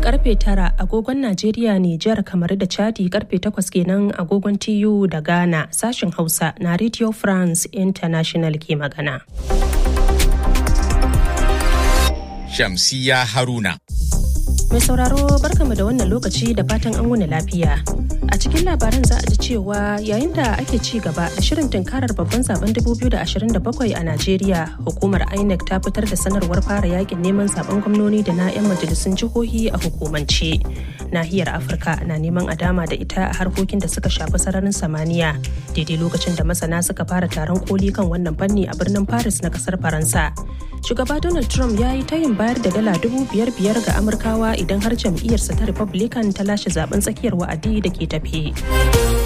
karfe tara agogon Najeriya Nijar kamar da Chadi karfe takwas kenan agogon TU da Ghana sashen Hausa na Radio France International ke magana. Shamsiya Haruna. Mai sauraro barkamu da wannan lokaci da fatan an wuni lafiya. A cikin labaran za a ji cewa yayin da ake ci gaba da shirin tunkarar babban zaben 2027 a Najeriya, hukumar INEC ta fitar da sanarwar fara yakin neman zaben gwamnoni da na 'yan majalisun jihohi a hukumance. Nahiyar Afirka na neman a dama da ita a harkokin da suka shafi sararin samaniya, daidai lokacin da masana suka fara taron koli kan wannan fanni a birnin Paris na kasar Faransa. Shugaba Donald Trump ya yi tayin bayar da dala dubu biyar biyar ga Amurkawa idan har jam'iyyarsa ta Republican ta lashe zaben tsakiyar wa'adi da ke tafe.